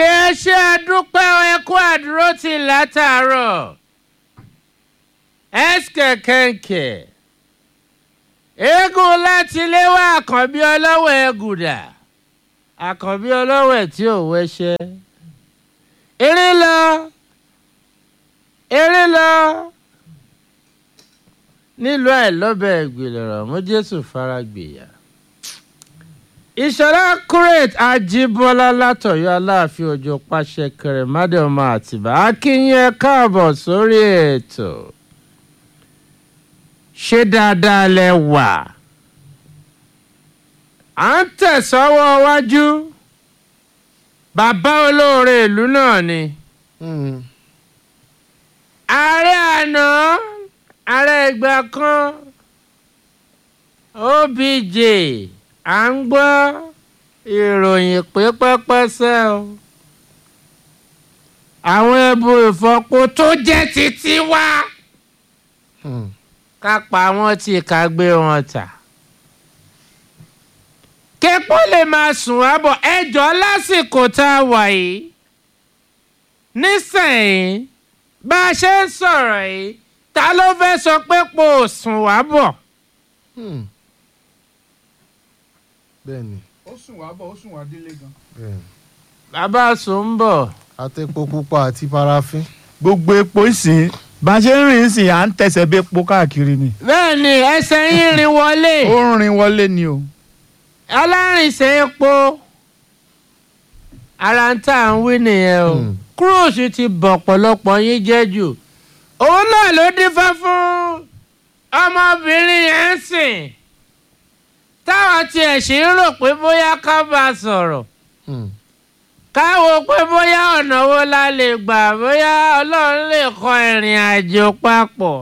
òkè ṣé àdúpẹ́ ẹkú àdúró ti látàárọ̀ ẹ̀ṣkẹ̀kẹ̀kẹ̀ eégún láti léwá àkànbí ọlọ́wọ̀ ẹ̀gùdà àkànbí ọlọ́wọ̀ ẹ̀ tí ò wẹ́ṣẹ́ eré lọ eré lọ nílùú àìlọ́bẹ̀ ìgbìlọ̀rọ̀ mú jésù fara gbèyà ìṣọ̀lá kúrèt ajíbọ́lá látọ̀yọ́ aláàfin òjò pàṣẹ kẹrẹ̀mádé ọmọ àtìbá akínyìn ẹ káàbọ̀ sórí ètò ṣé dáadáa lẹ wà à ń tẹ̀sọ́wọ́ wájú bàbá olóore ìlú náà ni ààrẹ àná ààrẹ ìgbà kan obj à ń gbọ́ ìròyìn pé pẹ́pẹ́sẹ́ o àwọn ẹbú ìfọpo tó jẹ́ títí wá ká pa wọ́n tí ká gbé wọn tà képo lè máa sùn wá bọ̀ ẹjọ́ lásìkò tá a wà yìí nísìnyí bá a ṣe ń sọ̀rọ̀ yìí ta ló fẹ́ sọ pé po ò sùn wá bọ̀. bẹ́ẹ̀ni ó sùn wá bọ̀ ó sùn wá délé gan. bẹ́ẹ̀ni bàbá sùn ń bọ̀. àtẹ̀pọ̀ pupa àti parafin. gbogbo epo ìsìn bá a ṣe ń rìn ìsìn à ń tẹ̀sẹ̀ bí epo káàkiri ni. bẹ́ẹ̀ ni ẹsẹ̀ yín rìn wọlé ó ń rin wọlé ni o. alárìnsẹ̀ epo ara ń tà ń wí nìyẹn o Hmm. kúròsì ti bọ̀ pọ̀lọpọ̀ yín jẹ́ jù òun náà ló dífá fún ọmọbìnrin yẹn ń sìn táwọn tiẹ̀ sì ń rò pé bóyá ká bá a sọ̀rọ̀ káwo pé bóyá ọ̀nà wo la lè gbà bóyá ọlọ́run lè kọ ìrìn àjò papọ̀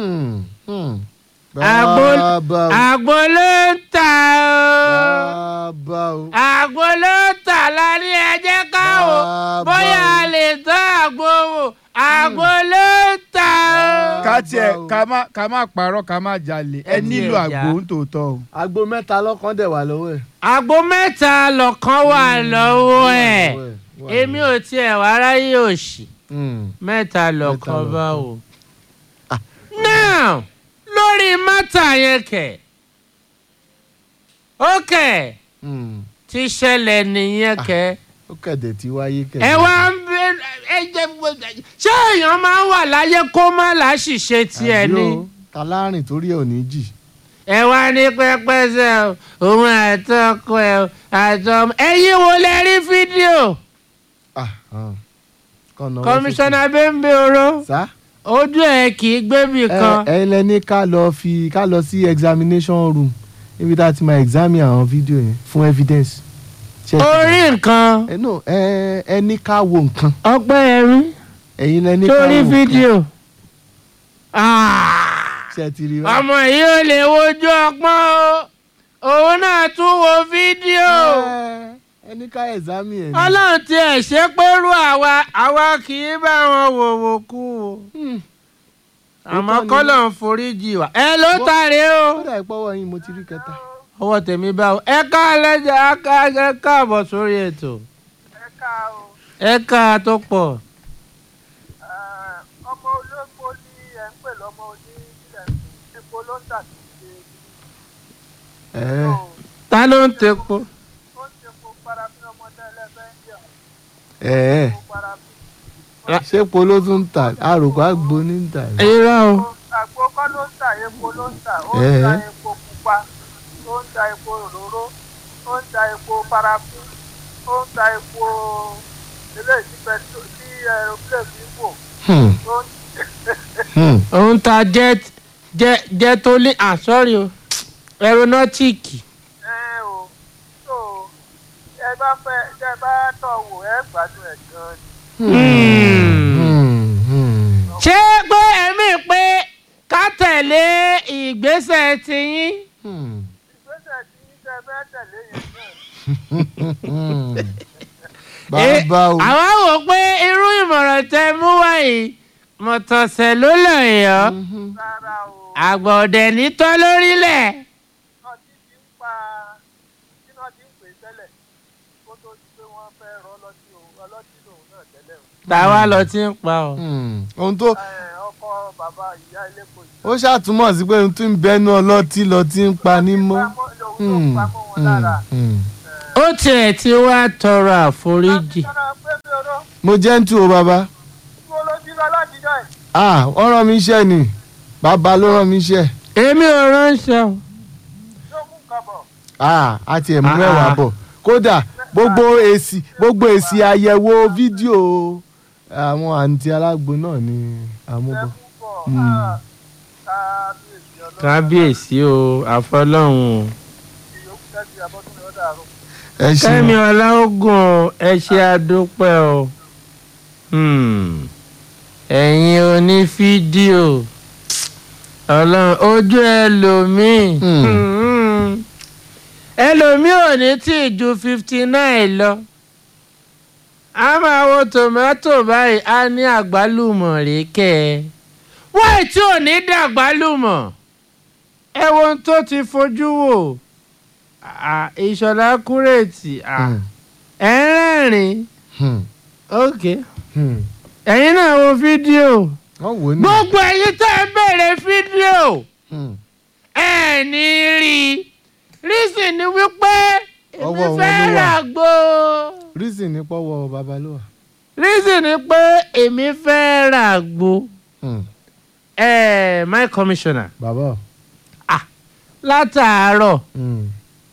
àgbo bàbá o àgbo ló ń tà ó bàbá o àgbo ló ń tà lárí ẹjẹ́ káwo Bàbá bóyá o. a lè tán àgbo wò àgbo ló ń tà ó. ká tiẹ̀ Bàbá o. ká má ká má parọ́ ká má jalè ẹ Ẹ nílò tiẹ̀ àgbo já. ń tòótọ́ o. agbo mẹ́ta lọ́kàn dẹ̀ wà lọ́wọ́ ẹ̀. àgbo mẹ́ta lọ̀kan wà lọ́wọ́ ẹ̀ èmi ò tiẹ̀ wá ráyè òṣì mẹ́ta lọ̀kan lọ̀kan. bá wò. now lórí mátà yẹn kẹ̀ ó kẹ̀ ti ṣẹlẹ̀ nìyẹn kẹ̀ ó kẹ̀dẹ̀ tí wáyé kẹ̀dẹ̀. ẹ wá ń bẹ ẹ jẹ ṣé èèyàn máa ń wà láyé kó má láṣìṣe tiẹ̀ ni talárìn torí ẹ̀ ò ní jì. ẹ wá ní pẹpẹsẹ o òun àtọkọ ẹ o àtọmọ ẹ̀yin wo lẹ rí fídíò Ah, ah. Kàn náwó kọmíṣánná bẹ́ńbẹ́ oró sókè. sá ojú ẹ kì í gbébì kan ẹ ẹ lẹni ká lọ fi ká lọ sí examination room níbi tá a ti máa examine àwọn fídíò yẹn fún evidence. Ṣé ẹ ti- orí nǹkan ẹ no ẹ ẹ ní ká wo nǹkan ọpẹ́ ẹ̀rí ẹ̀yin lẹni ká wo sórí nǹkan. fídíò Ah! ṣé ẹ ti rí báyìí? ọmọ yìí ò lè wojú ọpọ́n o òun náà tún wo fídíò. Ẹ, ẹ ní ká examine ẹ̀ ní. ọlọ́run ti ẹ̀ ṣe pẹ́rú àwa àwa kì í bá wọn wò wò kú o Hmm. àmọ́ Òótọ́ ni. kọ́lọ̀ ń foríjì wá. ẹ ló Bó- tàrí o. ó dà ìpọ́wọ́ yín mo ti rí kẹta. ọwọ́ tèmi bá o ẹ ká lẹ́jà ẹ káàbọ̀ sórí ètò ẹ̀ka o ẹ ká tó pọ̀. eh, ọmọ olóko ní ẹ̀ ń pè lọ́mọ oní ilẹ̀ epo ló ń tà sí ṣe Ẹ, ta ló ń tepo. ó ń ṣe epo parafin ọmọdé ẹlẹ́fẹ́ ń yà ẹ ẹ epo parafin. ṣé epo ló tún ń tà àròkọ àgbo ní ń tà ní. irọ́ o àgbo kọ́ ló ń tà epo ló ń tà ó ń Eh. ta epo pupa ó ń ta epo òróró ó ń ta epo parafin ó ń ta epo eléyìí tí pẹ̀tù tí aeroplane fi ń wò Hmm, ó ń hmm. òun ta jet jet jet tó lé ah sorry o aeronautic. ẹ o so ẹ bá fẹ́ ẹ bá tọ̀ wò ẹ gbádùn ẹ̀ gan-an ni. Hmm. Hmm, hmm. ṣé pé ẹ̀mí pé ká tẹ̀lé ìgbésẹ̀ tiyín. Hmm. ìgbésẹ̀ tí tẹ fẹ́ tẹ̀lé yẹn náà Hmm. Eh, bàbá o àwa wò pé irú ìmọ̀ràn tẹ mú wáyé mọ̀tọ̀sẹ̀ ló lọ yọ Mhm. rárá o àgbà ọ̀dẹ̀ nítọ́ lórílẹ̀. náà ti fi ń pa tí náà ti ń pè tẹ́lẹ̀ kó tó di pé wọ́n fẹ́ rọ́ lọ́tí o ọlọ́tí lòun náà tẹ́lẹ̀ o. tàwa lọ ti ń pa ọ. Hmm. ohun tó Ẹ, ọkọ bàbá ìyá ilépo yìí. ó ṣàtúmọ̀ sí pé ohun tó ń bẹnu ọlọ́tí lọ ti ń pa ní mọ́. Pamọ́- lòun ló pamọ́ wọn lára. ó tiẹ̀ ti wá tọrọ àforíjì. Sọ́nà pé mi ò rọ́, mo jẹ́ ń tu o bàbá. mo ló jí lọ láti jọ ẹ̀. ah wọ́n rán mi iṣẹ́ ni bàbá ló rán mi iṣẹ́. èmi ò ránṣẹ́ o. Yóò mú nǹkan bọ̀. ah a tiẹ̀ mú Ah, mẹ́wàá ah. bọ̀ kódà gbogbo èsì gbogbo èsì àyẹ̀wò fídíò àwọn àǹtí alágbo náà ni àmúbọ̀. Ẹ mú bọ̀. Hmm. Ah, kábíyèsí ọlọ́run. kábíyèsí o àfọlọ́hún o. Ìyókù tẹ́sí abọ́dún ni ó dàrú. ẹ kẹ́mi ṣeun ọláògùn o ẹ ṣe àdúpẹ́ o. Hmm. ẹ̀yin onífídíò ọlọ́run ojú ẹlòmíì. Hmm. Hmm. ẹlòmíì ò ní tí ì ju fifty nine lọ. a máa wo tòmátò báyìí a ní àgbálùmọ̀ rékẹ́ ẹ. wáì tí ò ní dàgbálùmọ̀ ẹ wo ohun tó ti fojú wò Ah, ìṣọ̀lá kúrètì ah, Hmm. ẹ̀ ń rẹ́rìn-ín Hmm. ok Hmm. ẹ̀yin náà wo fídíò wọ́n wò ó ní. gbogbo ẹ̀yin tẹ́ ẹ bèrè fídíò Hmm. ẹ ní rí i rísì ni wípé èmi Ọwọ́ wọn fẹ́ ló wà. ràgbó reason ní pọ́wọ́ bàbá ló wà. rísì ni pé èmi fẹ́ ràgbó Hmm. ẹ my commissioner bàbá. látàárọ̀ Hmm.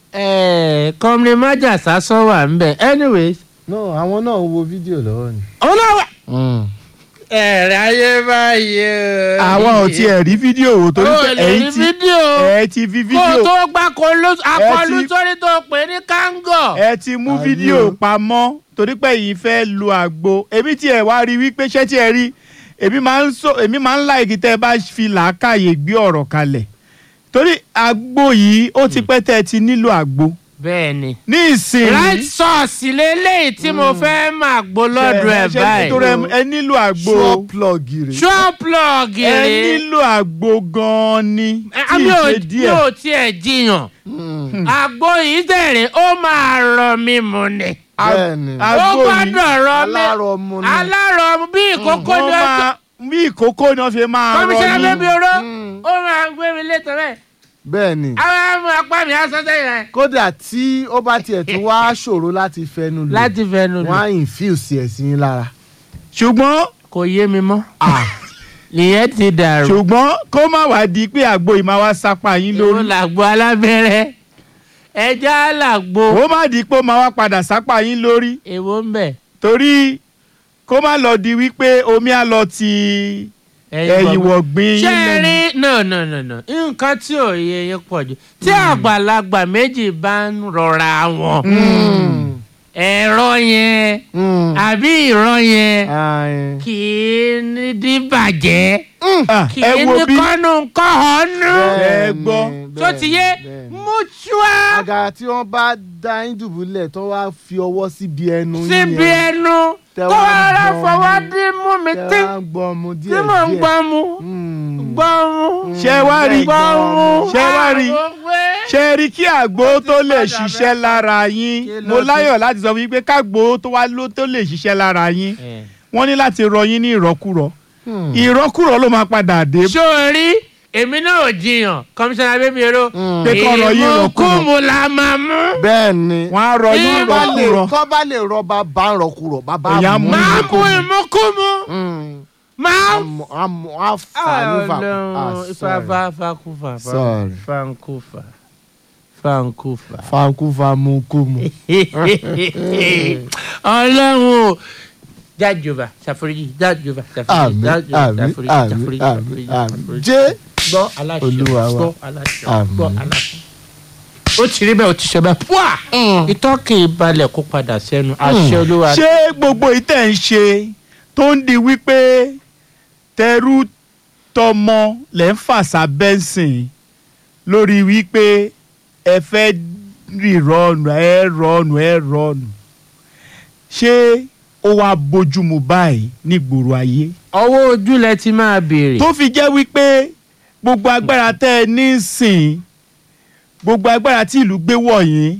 ẹ kọ́mìnì májàsá sọ wà ń bẹ̀ anyways no àwọn náà ń wo fídíò lọ́wọ́ ni. ọlọ́wà Hmm. ẹ̀rẹ̀ ayé báyìí o. àwa ò tiẹ̀ rí fídíò wò torí o pé lè rí ẹ̀yin ti fídíò ẹ ti fi kó o fídíò tó gbá akọlù ti- sórí tó pè ní kángọ̀. ẹ ti mú Àbí fídíò o. pamọ́ torí pé yìí fẹ́ lu àgbo èmi tí ẹ wá rí wípé ṣé tí ẹ rí èmi máa ń sọ èmi máa ń láìkí tẹ́ ẹ bá fi làákàyè gbé ọ̀rọ̀ kalẹ̀ torí àgbo yìí ó ti pẹ́ tẹ́ ẹ ti nílò àgbo bẹ́ẹ̀ ni ní ìsìn right sauce lélẹ́yìí tí mo fẹ́ máa gbó lọ́dọ̀ ẹ̀ báyìí. nítorí ẹ- ẹ nílò àgbo sure plug rè. ṣọ́ plug ẹ rè nílò àgbo gan-an ni é tí mi ì ò ṣe mi díẹ̀ ò tiẹ̀ jiyàn Hmm. àgbo yìí tẹ̀rẹ̀ ó máa rọ mi mu ni bẹ́ẹ̀ ni ó àgbo yìí gbọ́dọ̀ rọ mi alárọ̀ mu ni. alárọ̀ bí ìkókó wọ́n ni ó máa bí ìkókó ni wọ́n fi máa rọ kọmíṣánná ní bẹ́bí oró Hmm. ó máa gbé mi létò bẹ́ẹ̀ bẹ́ẹ̀ ni àwọn ọmọ apá mi á sọ sẹ́yìn rẹ̀. kódà tí ó bá tiẹ̀ tún wá ṣòro láti fẹnu lò láti fẹnu wọ́n lò á infuse ẹ̀ sí yín lára. ṣùgbọ́n kò yé mi mọ́ nìyẹn ti dàrú ṣùgbọ́n kó má wá di pé àgbo yìí máa wá sápá yín ló lórí làgbo alábẹ́rẹ́ ẹja làgbo ó má di pé ó máa wá padà sápá yín lórí èwo ń bẹ̀ torí kó má lọ di wípé omi á lọ ti ẹ̀yìn wọ̀gbìn ṣé yín ẹ lẹ́nu. rí no no no no nǹkan tí ò yẹ yẹn pọ̀ jù tí àgbàlagbà méjì bá ń rọra wọn ẹ̀rọ yẹn Hmm. àbí ìrọ̀ yẹn Ah, eh. kì í ní díbàjẹ́ Ah, kì ẹ í wo ní bí kọ́nù kọ́hónú Ẹ Bẹ́ẹ̀ gbọ́. ni, tó ti yé bẹ́ẹ̀ ni. mutua àgàrà tí wọ́n bá dá yín dùbúlẹ̀ tó wá fi ọwọ́ síbi ẹnu yín síbi yẹn, ẹnu Tẹ kó wá ara gbọ́ fọwọ́ mu. dín mú mi tẹ tí wá ń gbọ́ mu tí díẹ̀ mò ń díẹ̀. gbọ́ mu Hmm. gbọ́ mu ṣé wá rí gbọ́ mu ṣé wá rí ṣe rí kí àgbo tó lè padà ṣiṣẹ́ bẹ́ẹ̀. lára yín Kí ló mo dé? láyọ̀ láti sọ fún yín pé kágbo tó wá ló tó lè ṣiṣẹ́ lára yín wọ́n ní láti rọ yín ní ìrọ́kúrọ̀ Hmm. ìrọ́kúrọ̀ ló máa padà dé sórí èmi náà ò jiyàn kọmíṣánná bébí ero Hmm. Pé kọ́ rọ yín rọ̀kúrọ̀. ìmúkúmu la máa mú bẹ́ẹ̀ ni wọ́n á rọ yín Ẹ Kọ́ bá lè- ìrọ́kúrọ̀ kọ́ bá lè rọ bàbá ń rọkùrọ̀ bàbá Èyàn á mú máa mú ìmúkúmu. ìmúkúmu Hmm. máa Àmọ́- àmọ́- á fà nífà. Ah, Ọlọ́run sorry. ifá fakufa Sorry. fankufa fankufa. fankufa mu kú mu. ọlọ́run o jájọba ṣàforíjì jájọba ṣàforíjì àmín jájọba àmín ṣàforíjì àmín ṣàforíjì àmín ṣàforíjì àmín ṣàforíjì. jẹ́ gbọ́ aláṣẹ Olúwa wa. gbọ́ aláṣẹ Àmín. gbọ́ aláṣẹ. ó ti rí bẹ́ẹ̀ ó ti ṣe bẹ́ẹ̀ púà ìtọ́kì ìbalẹ̀ kó padà sẹ́nu àṣẹ olúwa. ṣé gbogbo ìtẹ̀ ń ṣe tó ń di wípé tẹrú tọmọ lẹ́ ń fàṣà bẹ́ǹsìn lórí wípé ẹ fẹ́ rí rọ́ọ̀nù ẹ rọ́ọ̀nù ẹ rọ́ọ̀nù ṣé ó wá bójúmu báyìí nígboro ayé ọwọ́ ojú lẹ ti máa béèrè. tó fi jẹ́ wípé gbogbo agbára tẹ́ ẹ ní sìn gbogbo agbára tí ìlú gbé wọ̀nyí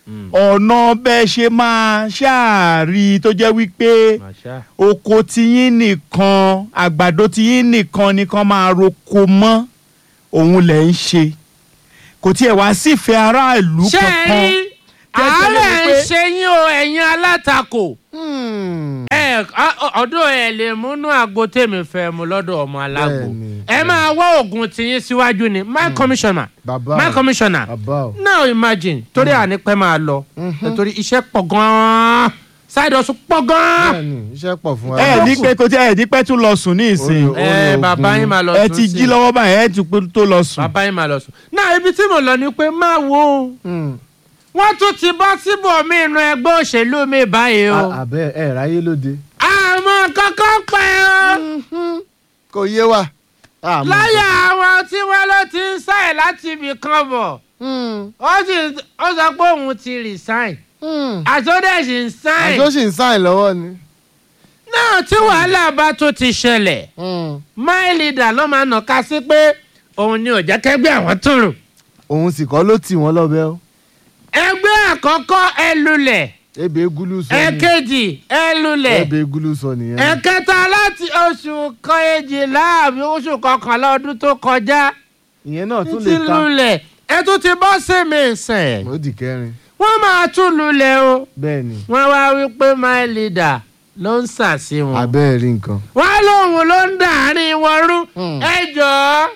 ọ̀nà bẹ́ẹ̀ ṣe máa ṣáàrí tó jẹ́ wípé màṣá. oko tiyín nìkan àgbàdo tiyín nìkan nìkan máa roko mọ́ òun lẹ̀ ń ṣe kò tiẹ̀ wá sífẹ̀ẹ́ aráàlú ṣé ẹ kankan rí Jẹ́jẹ́ àárẹ̀ ń wípé- ṣe yín o ẹ̀yin alátakò Hmm. ẹ ọdún ẹ lè múnú àgbo tèmi fẹ́ mu lọ́dọ̀ ọmọ alágbo Bẹ́ẹ̀ni, ẹ máa wá oògùn tiyín síwájú ni my commissioner bàbá my o, commissioner bàbá o. now imagine torí ànípẹ́ máa lọ Mhm. nítorí iṣẹ́ pọ̀ gan-an side hustle pọ̀ gan-an bẹ́ẹ̀ni iṣẹ́ pọ̀ fún wa. ẹ ní pé kò tí ẹ ní pẹ́ tún lọ sùn ní ìsìn Orí- ẹ orí bàbá ogun. yín máa lọ ẹ sùn ti sí jí lọ́wọ́ báyìí ẹ tún pé tó lọ sùn. bàbá yín máa lọ sùn náà ibi tí mo lọ ni pé máa wo o. Hmm. wọ́n tún ti bọ́ síbòmí inú ẹgbẹ́ òṣèlú mi báyìí o. A- àbẹ ẹ ráyé lóde. àmọ́ kankan pẹ́ o. kò yé wa. àmọ́ láyà àwọn tí wọ́n ló ti ń sáì láti ibì kan bọ̀. Hmm. ó sì ó sọ pé òun ti resign. Hmm. àtúndẹ̀sì ń sáìn. àjọ sì ń sáìn lọ́wọ́ ni. náà tí wàhálà bá tó ti ṣẹlẹ̀ Hmm. my leader ló máa nà ká sí pé òun ni ò jẹ́ kẹ́gbẹ́ àwọn tó rùn. òun sì kọ́ ló tì wọ́n lọ́bẹ̀ o. ẹgbẹ́ àkọ́kọ́ ẹ lulẹ̀ ebe egulu sọ ni. ẹ̀kejì ẹ lulẹ̀. ebe egulu sọ nìyẹn. ẹ̀kẹta láti oṣù kejìlá àbí oṣù kọkànlá ọdún tó kọjá ìyẹn náà tún ti lè ta. lulẹ̀ ẹ tún ti bọ́ sí mi sẹ̀. ó di kẹrin. wọ́n máa tún lulẹ̀ o bẹ́ẹ̀ ni wọ́n wá wí pé my leader ló ń sàsí wọn. abẹ́ẹ̀ rí nǹkan. wọ́n lóun ló ń dàárín wọn rú Hmm. ẹ jọ̀ọ́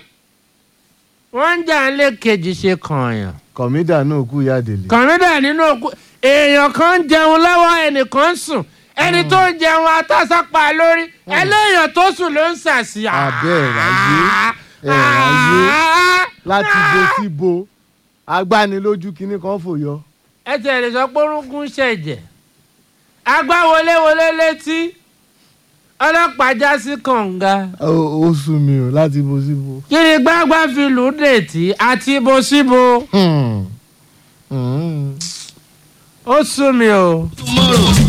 wọ́n ń jà ń lé kejì ṣe kànyàn. kọ̀mídà náà kú yáàdèlé. kọ̀mídà nínú òkú èèyàn kan ń jẹun lọ́wọ́ ẹnìkan ń sùn ẹni tó ń jẹun atásápá lórí ẹlẹ́yàn tó sùn ló ń sàsí. Abẹ́ ẹ̀ ráyé, ẹ̀ ráyé. láti bo sí bo agbánilójú kinní kan fòyọ. ẹ tẹ̀ lè sọ pé orúnkún ṣẹ̀jẹ̀ agbáwọléwọlé létí ọlọ́pàá já sí kànga ó ó sú mi o láti bo sí bo. kiri gbágbá fi lù ú dètí àti ibo síbo Hmm. Hmm. ó sú mi o. tomorrow